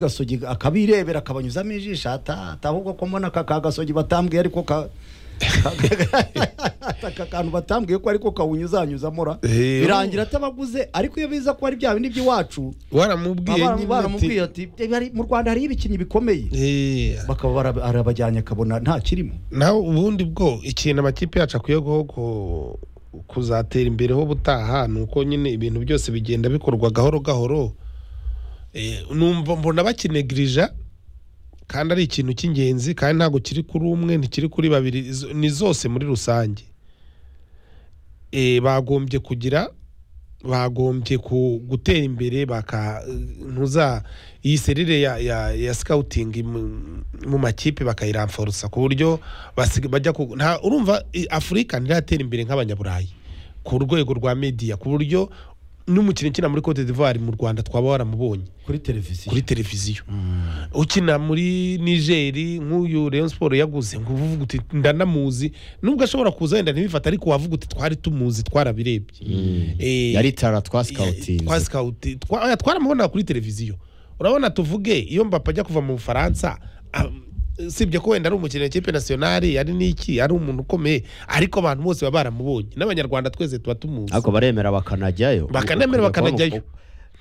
gasogi akabirebera akabanyuzamo ijisho ata- atahubwo ko mbona aka ka gasogi batambwiye ariko ka aka kantu batambwiye ko ariko kawunyuzanyuzamo ra Eh, birangira atabaguze ariko iyo biza ko ari bya bindi by'iwacu waramubwiye abana nyine baramubwiye ati "Eh, bari- mu rwanda hariho ibikinnyi bikomeye Eh, bakaba bara- arabajyanye akabona nta kirimo nawe ubundi bwo ikintu amakipe yacu akwiye guho ku- kuzatera imbere ho butaha ni uko nyine ibintu byose bigenda bikorwa gahoro gahoro Eh, numva mbona bakinegirija kandi ari ikintu cy'ingenzi kandi ntabwo kiri kuri umwe ntikiri kuri babiri izo- ni zose muri rusange Eh, bagombye kugira bagombye ku gutera imbere baka ntuza iyi serire ya, ya, ya scouting mu, mu makipe bakayiramforusa ku buryo basig- bajya ku nta urumva i- Afurika ntiratera imbere nk'abanyaburayi ku rwego rwa media ku buryo n'umukinnyi ukina muri Cote d'Ivoire mu Rwanda twaba waramubonye kuri televiziyo kuri televiziyo ukina muri nigeri nk'uyu Rayon Sport yaguze ngo uvuga uti ndanamuzi nubwo ashobora kuza wenda ntibifate ariko wavuga uti twari tumuzi twarabirebye Eh, yari tara twa twasikawutinze sikawuti twa- oya, twaramubona kuri televiziyo urabona tuvuge iyo mbapa ajya kuva mu bufaransa am- usibye ko wenda ari umukinnyi w'ikipe nasiyonari yari n'iki ari umuntu ukomeye ariko abantu bose baba baramubonye n'abanyarwanda twese tuba tumuzi ariko baremera bakanajyayo Bakanajyayo, Ukajya kubona bakanajyayo. uko-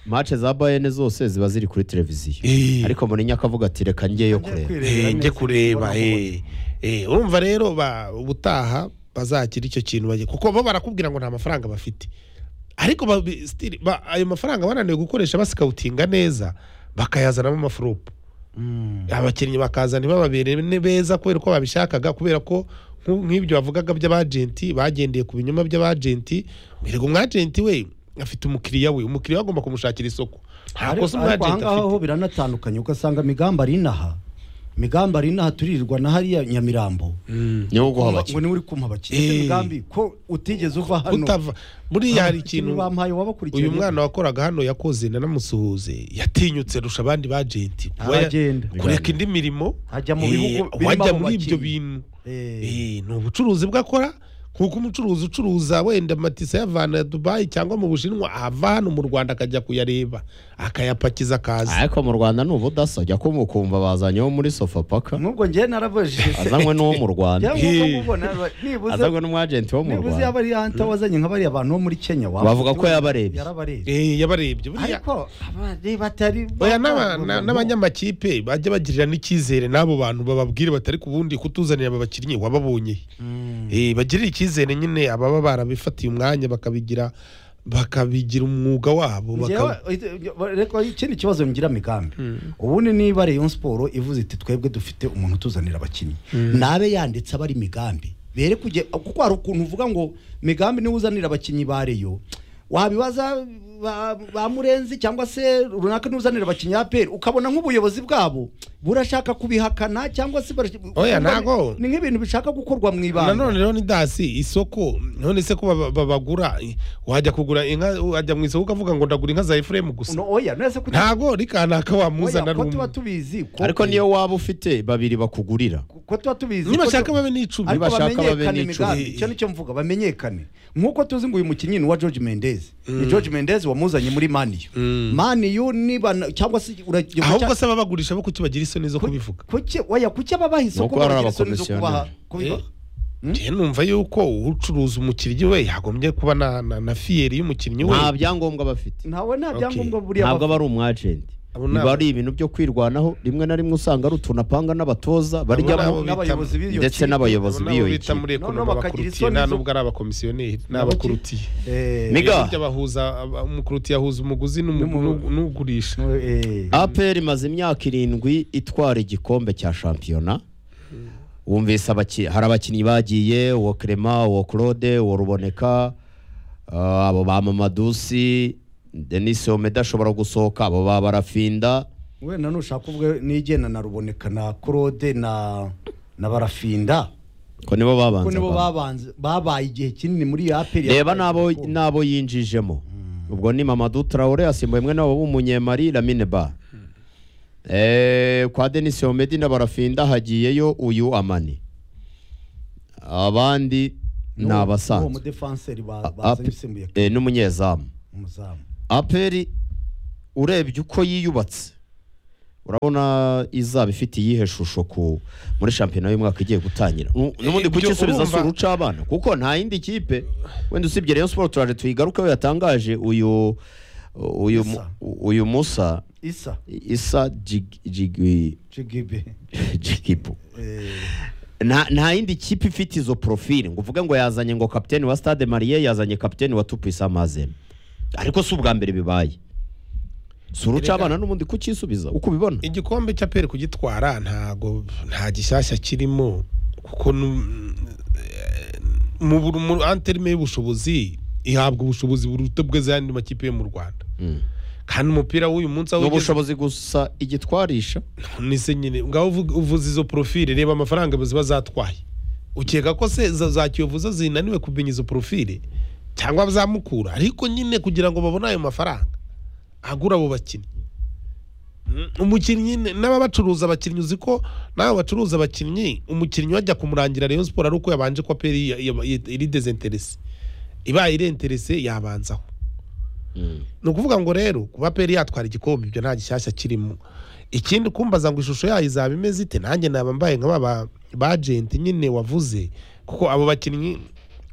mace za bayene zose ziba ziri kuri televiziyo Eh. ariko munini akavuga ati reka njyeyo kureba Eh, njye kureba eh. Eh, urumva rero ba- ubutaha bazagira icyo kintu bagiye kuko bo barakubwira ngo nta mafaranga bafite ariko babi- still, ba- ayo mafaranga bananiwe gukoresha basikawutinga neza bakayazanamo amafurupu abakinnyi bakazana ntibababere ni beza kubera ko babishakaga kubera ko nk'u- nk'ibyo bavugaga by'abajenti bagendeye ku binyoma by'abajenti erega umwajenti we afite umukiriya we umukiriya we agomba kumushakira isoko nta ariko kosa umwajenti ahangaha ho afite biranatandukanye ugasanga migamba ari inaha migamba ari inaha turirirwa na hariya nyamirambo niwo ngo uguha abakiriya niwe uri kumpa abakiriya Eh. Ese migambi ko utigeze uva hano utava buriya hari ikintu ikintu bampaye wabakurikiye uyu mwana wakoraga hano yakoze nanamusuhuze yatinyutse rusha abandi bajenti kuba ya- aragenda kureka indi mirimo Ajya mu eh, bihugu birimo wajya abo muri ibyo bakinnyi. bintu Eh, Eh, ni ubucuruzi bwakora nkuko umucuruzi ucuruza wenda matisa ayavana ya dubayi cyangwa mu bushinwa ava hano mu rwanda akajya kuyareba akayapakiza akaza ariko mu rwanda ni ubudasa jya kumu- kumva bazanye wo muri sofapaka nubwo njye narabajije se azanywe n'uwo mu rwanda cyangwa uko Eh. mubona nibuze azanywe n'umwajenti wo mu nibuze rwanda yaba ari hanta wazanye nka bariya bantu bo muri Kenya waba- Bavuga ko yabarebye. yarabarebye Eh, yabarebye buriya ariko abari batari oya n'aba- na- n'abanyamakipe bajya bagirira n'icyizere n'abo bantu bababwire batari ku bundi kutuzanira aba bakinnyi wababonye Mm. Eh, bagirire icyizere nyine ababa barabifatiye umwanya bakabigira bakabigira umwuga wabo Njyewe, baka- eh, reka ikindi kibazo ngira migambi ubundi niba Rayon Sport ivuze iti twebwe dufite umuntu utuzanira abakinnyi nabe yanditse abari migambi bere kujye kuko hari ukuntu uvuga ngo migambi niwe uzanira abakinnyi ba Rayon wabibaza ba, ba murenzi cyangwa se runaka niwe uzanira abakinnyi ya peri ukabona nk'ubuyobozi bwabo burashaka kubihakana cyangwa se barash- Oya, ntago. ni nk'ibintu bishaka gukorwa mu ibanga nanone rero ni dasi isoko none se ko baba- babagura eh, wajya kugura inka wajya mu isoko ukavuga ngo ndagura inka za efuremu gusa No, oya nese kuki- ntago rikanaka oya, wamuzana ko rumwe tuba tubizi ko- ariko niyo waba ufite babiri bakugurira ko tuba tubizi ko nibashaka tu- babe n'icumi ariko bashaka babe bamenyekane n'icumi. imigambi icyo nicyo mvuga bamenyekane nk'uko tuzi ngo uyu mukinnyi ni uwa George Mendes ni George Mendes wamuzanye muri Maniyu Maniyu niba na- cyangwa se uragiye ahubwo se ababagurisha bo kuki bagira isoni zo kubivuga kuki oya kuki ababaha isoko Nuko bari bagira isoni zo abakomisiyoneri. kubaha kubiha Eh, njyewe numva yuko ucuruza umukiriya we yagombye kuba na, na, na fiyeri y'umukinnyi we nta byangombwa bafite ntawe nta Okay. byangombwa buriya ntabwo bafite. aba ari umwajenti Abo ni biba aba- ari ibintu byo kwirwanaho rimwe na rimwe usanga ari utuntu apanga n'abatoza abo baryamo bita- n'abayobozi b'iyo ndetse kipe. n'abayobozi Abo b'iyo nabo bita kipe muri Noneho ekonomi bakagira abakurutiye isoni nta zo- n'ubwo ari abakomisiyoneri ni N'abaki- abakurutiye Eh, Mig- Miga. Iyo bajya bahuza aba- umukurutiye ahuza umuguzi n'umu- N'umu- n'u- n'ugurisha eh, APR imaze imyaka irindwi itwara igikombe cya shampiyona wumvise abaki- hari abakinnyi bagiye uwo Clement uwo Claude uwo Ruboneka ah, abo ba Mamadusi Denis Omeda ashobora gusohoka abo ba Barafinda wenda nushaka ubwe nigena na ruboneka na Claude na na barafinda ko nibo ko babanza nibo abantu. babanze babaye igihe kinini muri aperi reba n'abo n'abo yinjijemo ubwo ni Mamadou Traore asimbuye mwene wabo w'umunyemari Lamine Ba Eh, kwa Denis Omedi na Barafinda hagiyeyo uyu Amani abandi ni uwo abasanzwe mudefanseri ba- A- bazanye Ape- usimbuye eh, n'umunyezamu umuzamu aperi urebye uko yiyubatse urabona izaba ifite iyihe shusho ku muri shampiyona y'umwaka igiye gutangira Nu- n'ubundi Eh, ibyo kukisubiza si urumva- uruca abana kuko nta yindi kipe wenda usibye Rayon Sport turaje tuyigarukeho yatangaje uyu uyu mu- uyu musa isa isa Jig- Jigwi- jigibe jigibu Eh, nta nta yindi kipe ifite izo profile ngo uvuge ngo yazanye ngo kapiteni wa stade marie yazanye kapiteni wa tupisa mazembe ariko si ubwa mbere bibaye si uruca abana n'ubundi kukisubiza uko ubibona igikombe cya peri kugitwara ntago nta gishyashya kirimo kuko nu- eh, mu buru- mu anterime y'ubushobozi ihabwa ubushobozi buruta bw'izindi makipe yo mu rwanda Mm. kandi umupira w'uyu munsi aho ni ugeze- ubushobozi gusa igitwarisha nise nyine ngaho uvuga- uvuze izo profile reba amafaranga ziba zatwaye ukeka ko se za- za kiyovuza zinaniwe kumenya izo profile cyangwa zamukura ariko nyine kugira ngo babone ayo mafaranga agura abo bakinnyi Mm, umukinnyi n- n'ababacuruza abakinnyi uzi ko n'abo bacuruza abakinnyi umukinnyi wajya kumurangira Rayon Sport ari uko yabanje ko aperi ya- ya- ya- iri dezinterese ibaye irenterese yabanzaho ni ukuvuga ngo rero kuba peri yatwara igikombe ibyo nta gishyashya kirimo ikindi kumbaza ngo ishusho yayo izaba imeze ite nanjye naba mbaye nka ba ba- ba agenti nyine wavuze kuko abo bakinnyi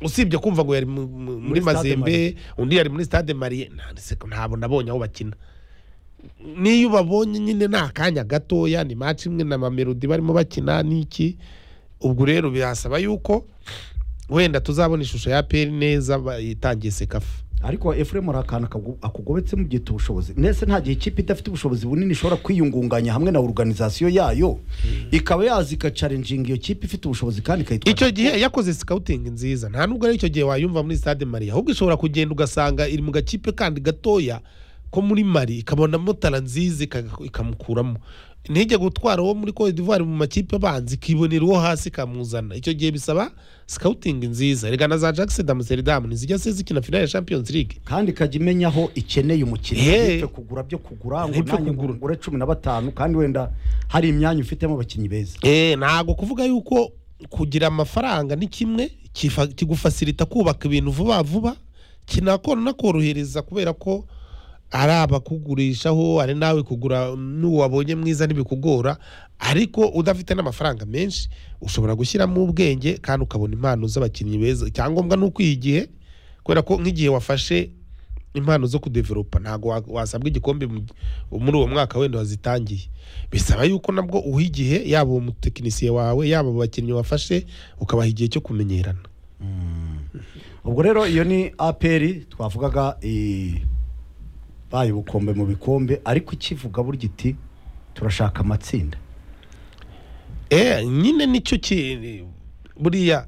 usibye kumva ngo yari mu- mu- muri Muri Stade mazembe undi yari muri stade marie nanditse ntabwo nabonye aho bakina niyo ubabonye nyine ni akanya gatoya ni match imwe na mamelodi barimo bakina n'iki ubwo rero birasaba yuko wenda tuzabona ishusho ya peri neza ba- itangiye sekafa ariko Ephraim hari akantu akagu- akugobetsemo ugiye ubushobozi ndetse nta gihe ikipe idafite ubushobozi bunini ishobora kwiyungunganya hamwe na organizasiyo yayo ikaba yaza igacarenjinga iyo kipe ifite ubushobozi kandi ikayitwara icyo gihe yakoze sikawutingi nziza nta nubwo ari icyo gihe wayumva muri stade marie ahubwo ishobora kugenda ugasanga iri mu gakipe kandi gatoya ko muri mari ikabonamo tara nziza ika- ikamukuramo ntijya gutwara uwo muri cote d'ivoire mu makipe abanza ikibonera uwo hasi ikamuzana icyo gihe bisaba sikawutingi nziza rega na za jackson d'amsterdam ntizijya se zikina finale ya champions league kandi ikajya imenya aho ikeneye Hey. umukinnyi ntipfe kugura byo kugura ngo Ntipfe nanjye kugura. ngure cumi na batanu kandi wenda hari imyanya ufitemo abakinnyi beza Eh, ntabwo kuvuga yuko kugira amafaranga ni kimwe kifa- kigufasirita kubaka ibintu vuba vuba kinakora nakorohereza kubera ko ari abakugurishaho ari nawe kugura n'uwo wabonye mwiza ntibikugora ariko udafite n'amafaranga menshi ushobora gushyiramo ubwenge kandi ukabona impano z'abakinnyi beza icyangombwa ni ukwiha igihe kubera ko nk'igihe wafashe impano zo kudeveropa ntabwo wa- wasabwa igikombe mu- muri uwo mwaka wenda wazitangiye bisaba yuko nabwo uha igihe yaba uwo mutekinisiye wawe yaba abo bakinnyi wafashe ukabaha igihe cyo kumenyerana ubwo rero iyo ni aperi twavugaga eh, baye ubukombe mu bikombe ariko ikivuga burya iti turashaka amatsinda Eh, nyine nicyo ki buriya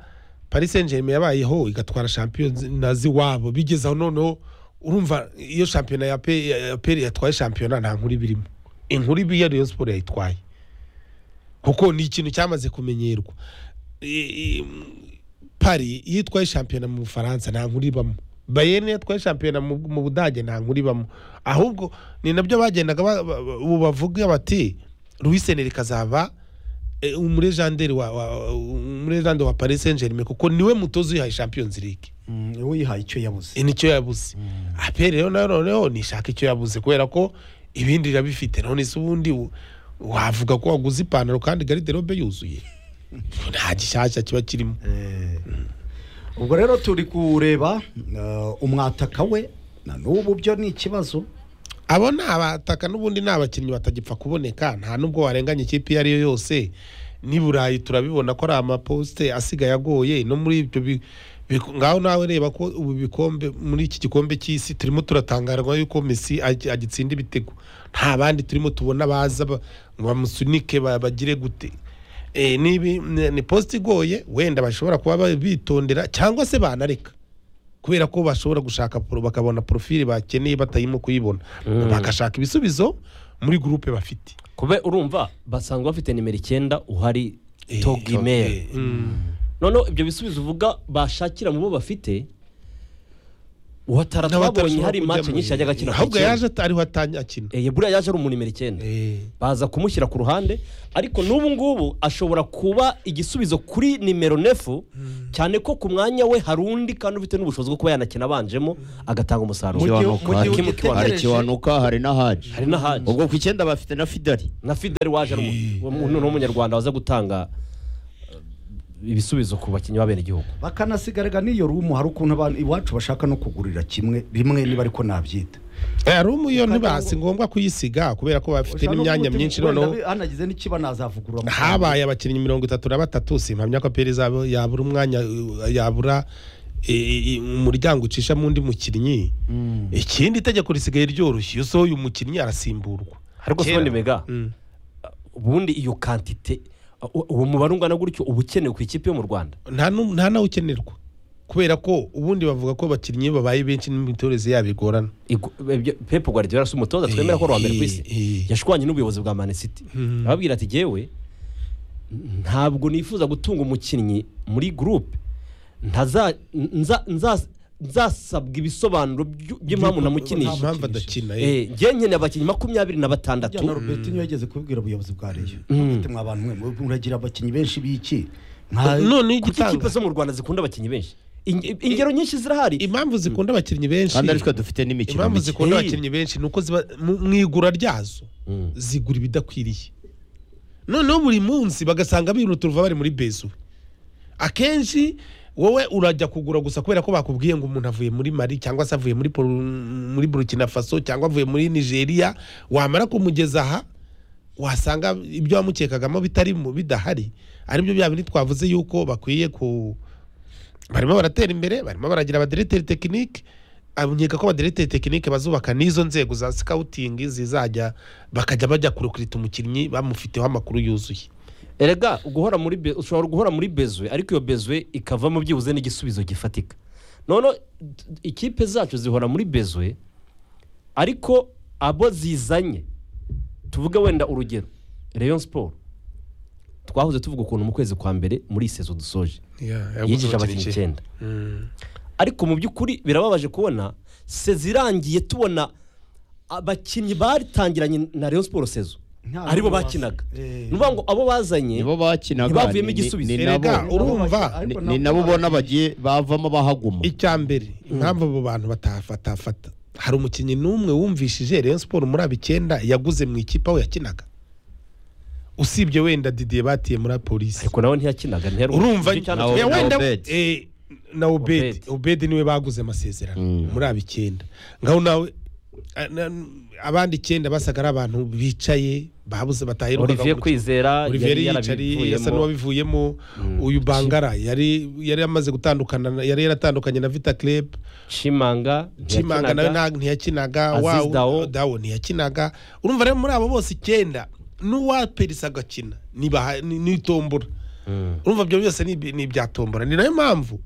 Paris Saint-Germain yabayeho igatwara Champions nazi wabo bigezaho noneho urumva iyo shampiyona ya Pe- ya PL yatwaye shampiyona nta nkuru birimo inkuru ibi ya Rayon Sport yayitwaye kuko ni ikintu cyamaze kumenyerwa I- i- Paris iyo itwaye shampiyona mu Bufaransa nta nkuru ibamo Bayern yatwaye shampiyona mu mu Budage nta nkuru ibamo ahubwo ni nabyo bagendaga ba- ba- ba- ubu bavuga bati Luis Enrique azaba eh, umurejanderi wa, wa umurejanderi wa Paris Saint-Germain kuko niwe mutozi uyihaye Champions League Mm, uwo yihaye icyo yabuze Eh, nicyo yabuze apere rero nayo noneho nishaka icyo yabuze kubera ko ibindi birabifite none se ubundi u- wavuga ko waguze ipantaro kandi garderobe yuzuye nta gishyashya kiba kirimo Eh, ubwo rero turi kureba eh, umwataka we na n'ubu byo ni ikibazo abo ni abataka n'ubundi ni abakinnyi batagipfa kuboneka nta n'ubwo warenganya ikipe iyo ari yo yose n'i burayi turabibona ko ari amaposite asigaye agoye no muri ibyo bi- bi- ngaho nawe reba ko ubu bikombe muri iki gikombe cy'isi turimo turatangarwa yuko Messi agi- agitsinda ibitego nta bandi turimo tubona baza ba- bamusunike ba- bagire gute Eh, nibi ni ni posite igoye wenda bashobora kuba ba- bitondera cyangwa se banareka kubera ko bashobora gushaka pro- bakabona porofile bakeneye batayimo kuyibona bagashaka ibisubizo muri gurupe bafite kube urumva basanzwe bafite nimero icyenda uhari Eh, togimeri eh, mm. noneho ibyo bisubizo uvuga bashakira mu bo bafite uhatara twabonye n'abatarashobora hari kujya match mu- nyinshi yajyaga akina ku ahubwo icyenda. yaje at- ariho atanya akina Eh, buriya yaje ari umuntu nimero icyenda Eh. baza kumushyira ku ruhande ariko n'ubu ngubu ashobora kuba igisubizo kuri nimero nefu cyane ko ku mwanya we hari undi kandi ufite n'ubushobozi bwo kuba yanakina abanjemo agatanga umusaruro gihe- mu kiwanuka gihe hari- ugitegereje- hari kiwanuka hari na haji hari n'ahandi ubwo ku icyenda bafite na fidari na fideli waje ari umu- uwo muntu ni umunyarwanda waza gutanga eh, ibisubizo ku bakinnyi b'abenegihugu bakanasigarira n'iyo rumu hari ukuntu abantu iwacu bashaka no kugurira kimwe rimwe niba ariko nabyita Eh, rumu yo ntibasi ngombwa kuyisiga kubera ko bafite Ushaka n'imyanya n'ubundi myinshi wenda noneho bi- hanagize n'ikiba nazavugurura amafaranga. habaye abakinnyi mirongo itatu na batatu simpamya ko peri zabo yabura umwanya uh, yabura eh, eh, umuryango ucishamo undi mukinnyi ikindi itegeko risigaye ryoroshye iyo usohoye umukinnyi arasimburwa ariko si Kera- ubundi mega Mm. ubundi iyo kantite u- uwo mubare ungana gutyo uba ukenewe ku ikipe yo mu rwanda nta nu- nta nawe ukenerwa kubera ko ubundi bavuga ko abakinnyi iyo babaye benshi n'imitoreze yabo igorana Igu- ibyo- Pep Guardiola si umutoza twemera ko ari uwa mbere ku Eh, eh. isi yashwanye n'ubuyobozi bwa Man City Mm. ababwira ati jyewe n- ntabwo nifuza gutunga umukinnyi muri groupe ntaza nza- nza- nzasabwa ibisobanuro by- by'impamvu Nta namukinisha mpamvu adakina eh. Eh, njye nkeneye abakinnyi makumyabiri na batandatu Burya na robertinho yageze kubibwira ubuyobozi bwa reyo Mm. bafite mwa bantu mwe mwe muragira abakinnyi benshi b'iki nka none kuki igitanga ikipe zo mu rwanda zikunda abakinnyi benshi Inge- ingero nyinshi zirahari impamvu zikunda abakinnyi benshi kandi aritwe dufite n'imikino impamvu mike. zikunda Eh. abakinnyi benshi ni uko ziba mu- mu igura ryazo Mm. zigura ibidakwiriye noneho buri munsi bagasanga biruta uruva bari muri bezu akenshi wowe urajya kugura gusa kubera ko bakubwiye ngo umuntu avuye muri mari cyangwa se avuye muri, Poru- muri burkina faso cyangwa avuye muri nigeria wamara kumugeza aha wasanga ibyo wamukekagamo bitarimo bidahari aribyo bya bindi twavuze yuko bakwiye ku barimo baratera imbere barimo baragira abadereteri tekinike abonyeka ko abadereteri tekinike bazubaka n'izo nzego za sikawutingi zizajya bakajya bajya kurekurita umukinnyi bamufiteho amakuru yuzuye erega guhora muri be- ushobora guhora muri bezwe ariko iyo bezwe ikavamo byibuze n'igisubizo gifatika noneho t- ikipe zacu zihora muri bezwe ariko abo zizanye tuvuge wenda urugero Rayon Sport twahoze tuvuga ukuntu mu kwezi kwa mbere muri iyi sezo dusoje yinjije abakinnyi icyenda ariko mu by'ukuri birababaje kubona sezi irangiye tubona abakinnyi batangiranye na Rayon Sport sezo Nta aribo n'ubwo basa. bakinaga Eh. ni ukuvuga ngo abo bazanye nibo bakinaga Ntibavuyemo ni- ni- igisubizo. ni Erega, nabo- urumva Ariko ni- ni nabo ubona bagiye bavamo bahaguma icya mbere impamvu abo bantu batafatafata hari umukinnyi n'umwe wumvishije Rayon Sport muri aba icyenda yaguze mu ikipe aho yakinaga usibye wenda Didier batiye muri polisi ariko nawe ntiyakinaga ntiyaruhuka urumva Nicyo cyane nawe- kibazo. ya wenda Obed. eh, na obedi Obed. obedi niwe baguze amasezerano Mm. muri aba icyenda ngaho nawe a- na- abandi icyenda basaga ari abantu bicaye babuze bataherukaga Olivier mu- Kwizera Olivier yari yicari yasa yarabivuyemo n'uwabivuyemo Mm. uyu bangara yari yari amaze gutandukana na- yari yaratandukanye na vita club Chimanga Chimanga nawe ntiyakinaga. nta- ntiyakinaga Aziz wawu- Dao. Dao ntiyakinaga urumva rero muri abo bose icyenda n'uwaperisa agakina nibaha- ni- n'itombora Mm. urumva ibyo byose ni ibi- ni ibyatombora ni nayo mpamvu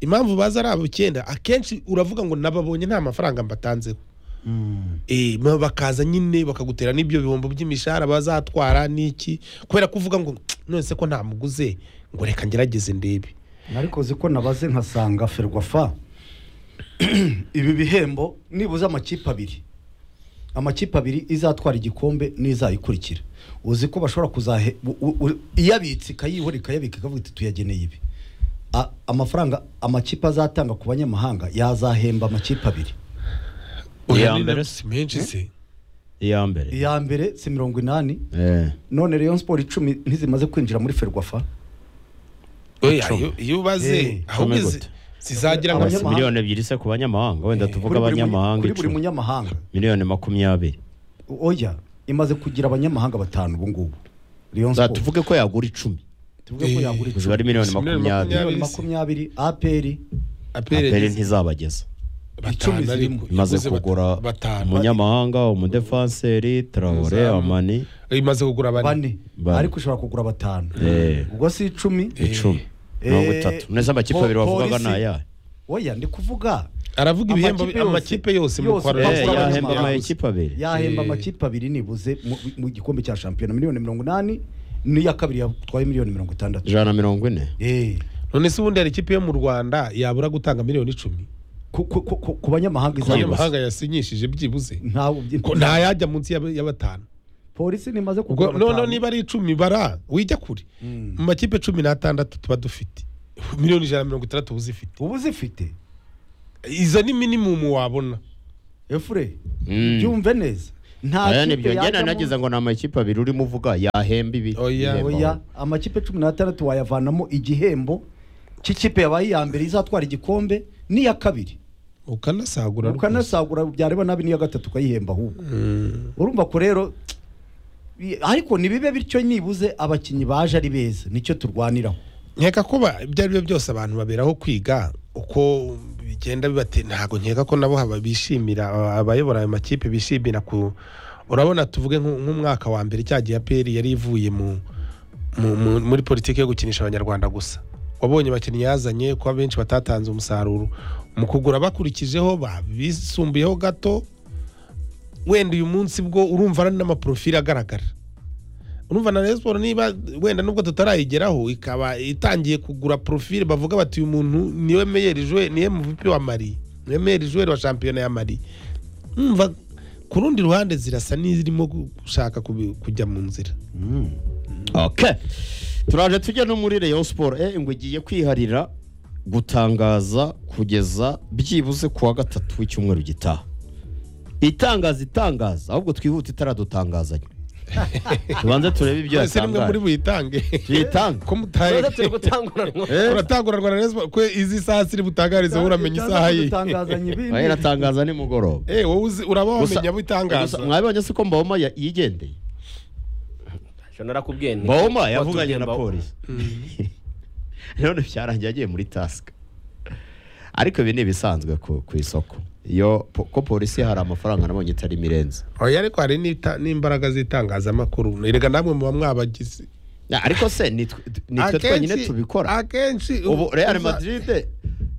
impamvu baza ari abo icyenda akenshi uravuga ngo nababonye nta mafaranga mbatanzeho Eh, ma- bakaza nyine bakagutera n'ibyo bihombo by'imishahara bazatwara n'iki kubera ko uvuga ngo none se ko ntamuguze ngo reka ngerageze ndebe ariko ziko nabaze nkasanga ferwafa ibi bihembo nibuze amakipe abiri amakipe abiri izatwara igikombe n'izayikurikira uzi ko bashobora kuzahe u- u- u- iyabitse ikayihora ikayabika ikavuga iti tuyageneye ibi A- amafaranga amakipe azatanga ku banyamahanga yazahemba amakipe abiri Iya Oya, ni mbere. na- si menshi se iya mbere iya mbere si mirongo inani Eh. none Rayon Sport icumi ntizimaze kwinjira muri ferwafa Oya, iyo- iyo ubaze Eh, ahubwo cumi izi- gute. zizagira Abanya- nka Abasi Abanyamahanga. miliyoni ebyiri se ku banyamahanga wenda tuvuge Kuri buri munya- abanyamahanga kuri buri icumi munyamahanga miliyoni makumyabiri oya imaze kugira abanyamahanga batanu ubu ngubu Rayon Za- Sport tuvuge ko yagura icumi tuvuge ko Eh, yagura ubuzima ari icumi miliyoni Miliyoni makumyabiri miliyoni makumyabiri aperi aperi aperereza ntizabageza icumi batanu ariko zirimo. imaze yaguze kugura bata- batanu umunyamahanga umudefanseri tarawore Izamu. amani imaze kugura bane bane Bane. ariko ushobora kugura batanu Eh. ubwo si icumi icumi mirongo itatu neza amakipe po- abiri wavugaga polisi- ni ayahe oya ndi kuvuga aravuga ibihembo Amakipe yose- amakipe yose mu yose kwa Eh, Eh, abanyamahanga. yahemba Yaguze. amakipe abiri yahemba Eh. amakipe abiri nibuze mu, mu gikombe cya shampiyona miliyoni mirongo inani n'iya kabiri yatwaye miliyoni mirongo itandatu ijana na mirongo ine Eh, none se ubundi hari ikipe yo mu rwanda yabura gutanga miliyoni icumi ku- ku- ku- ku- ku banyamahanga ku izabibasa banyamahanga yasinyishije byibuze ntabwo ko ntayajya munsi y'aba- y'abatanu polisi nimaze ubwo kugura noneho batanu. niba ari icumi bara wijya kure Mm. mu makipe cumi n'atandatu tuba dufite miliyoni ijana na mirongo itandatu uba uzifite ubu zifite izo ni minimumu wabona efure Mm. byumve neza nta aya ni kipe byo njye yajyamo- nanagize ngo ni amakipe abiri urimo uvuga yahemba ibi Oya. ibihembo. oya amakipe cumi n'atandatu wayavanamo igihembo cy'ikipe yabaye iya mbere izatwara igikombe n'iya kabiri ukanasagura rwose. ukanasagura byareba nabi n'iya gatatu ukayihemba ahubwo Mm. urumva ko rero i- ariko ntibibe bityo nibuze abakinnyi baje ari beza nicyo turwaniraho nkeka ko ba- ibyo ari byo byose abantu baberaho kwiga uko bigenda bibatera ntabwo nkeka ko nabo haba bishimira aba- abayobora ayo makipe bishimira ku urabona tuvuge nk'u- nk'umwaka wa mbere cya gihe APR yari ivuye mu, mu, mu, muri politiki yo gukinisha abanyarwanda gusa wabonye abakinnyi yazanye ko abenshi batatanze umusaruro mu kugura bakurikijeho ba- bisumbuyeho gato wenda uyu munsi bwo urumva ari n'amaprofili agaragara urumva na Rayon Sports niba wenda nubwo tutarayigeraho ikaba itangiye kugura profile bavuga bati uyu muntu niwe meyeri jwe niwe MVP wa Mali niwe meyeri jwe wa shampiyona ya Mali umva ku rundi ruhande zirasa n'izirimo gushaka kubi- kujya mu nzira Okay. turaje tujya no muri Rayon Sport eh ngo igiye kwiharira gutangaza kugeza byibuze kuwa gatatu w'icyumweru gitaha itangaza itangaza ahubwo twihuta itaradutangazanya tubanze turebe ibyo mwese nimwe muri yatangaje buyitange tuyitanga ko mutaye turi gutangurana uratanguranwa na Rayon Sports ko izi saha ziri butangarize wowe uramenya isaha ye Dutangazanya ibindi. Oya, iratangaza nimugoroba Eh, wowe uzi- uraba Gusa- wamenya butangaza gusa mwabibonye se ko mbawoma ya- yigendeye ntacyo narakubwiye nti- mbawoma watubwiye yavuganye na Mbawoma. polisi none byarangiye agiye muri tasika ariko ibi ni ibisanzwe ku ku isoko iyo po- ko polisi hari amafaranga nabonye itari mirenze oya ariko hari n'ita- n'imbaraga z'itangazamakuru erega namwe muba mwabagize Na, ariko se nitwe nitwe Akenshi- twenyine tubikora akenshi ubu Real uza- Madrid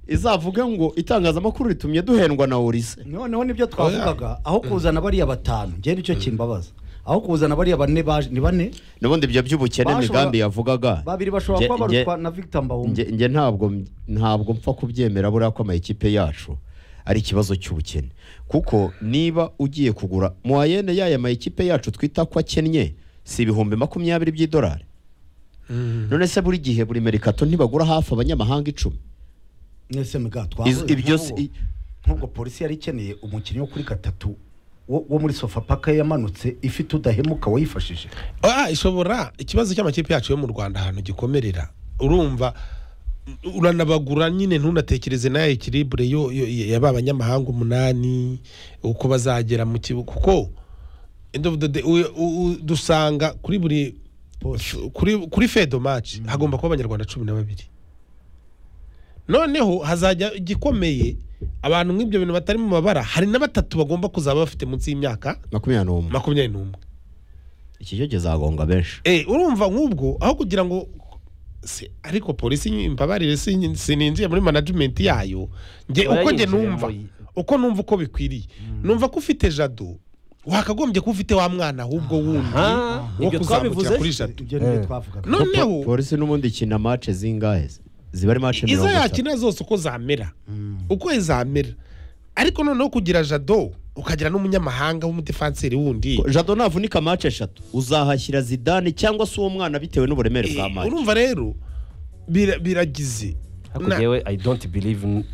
izavuge ngo itangazamakuru ritumye duhendwa na Olise noneho nibyo twavugaga aho kuzana bariya batanu njye nicyo kimbabaza aho kuzana bariya bane baje ni bane nubundi ibyo by'ubukene Bashobora- migambi yavugaga babiri bashobora Nge- kuba nge- barutwa na Victor Mbahumbe nge nge ntabwo ntabwo mpfa kubyemera buriya ko amakipe yacu ari ikibazo cy'ubukene kuko niba ugiye kugura muwayene y'aya makipe yacu twita ko akennye si ibihumbi makumyabiri by'idolari none se buri gihe buri merikato ntibagura hafi abanyamahanga icumi mwese mga Izo- ibyo si- twavuze nk'ubwo polisi yari ikeneye umukinnyi wo kuri gatatu wo wo muri sofapaka yamanutse ifite udahemuka wayifashije Ah, ishobora ikibazo cy'amakipe yacu yo mu rwanda ahantu gikomerera urumva u- uranabagura nyine ntunatekereze nayo ikiribure yo yo- yaba abanyamahanga umunani uko bazagera mu kibuga kuko end of the day, u- u- dusanga kuri buri kuri kuri fedo match hagomba kuba abanyarwanda cumi na babiri noneho hazajya igikomeye abantu nk'ibyo bintu batari mu mabara hari na batatu bagomba kuzaba bafite munsi y'imyaka makumyabiri n'umwe makumyabiri n'umwe iki cyo kizagonga benshi Eh, urumva nk'ubwo aho kugira ngo si, ariko polisi imbabarire sin- sininjiye muri management yayo nge uko nge Barayinjiramo. numva uko numva uko bikwiriye numva ko ufite jado wakagombye ko ufite wa mwana ahubwo wundi Aha, wo ibyo kuzamukira twabivuze. kuri jado ibyo nibyo Eh. twavugaga No- Noneho- Po- polisi n'ubundi ikina mace zingahe ziba ari izo mace mirongo itatu yakina zose uko zamera uko zamera ariko noneho kugira jado ukagira n'umunyamahanga w'umudefanseri wundi jado navunika mace eshatu uzahashyira zidane cyangwa se uwo mwana bitewe n'uburemere bwa Eh, mace urumva rero bira- biragize ariko Na- ngewe i don't believe n-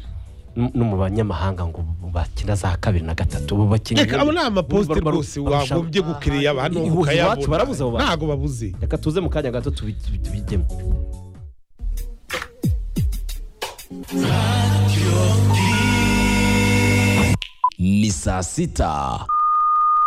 n- no mu banyamahanga ngo bakina za kabiri na gatatu ubu bakina reka abo ni amaposite rwose wagombye gukiriya abantu Iwacu barabuze ukayabona abo bantu. ntago babuze reka tuze mu kanya gato tubi- tubi- tubijyemo ni saa sita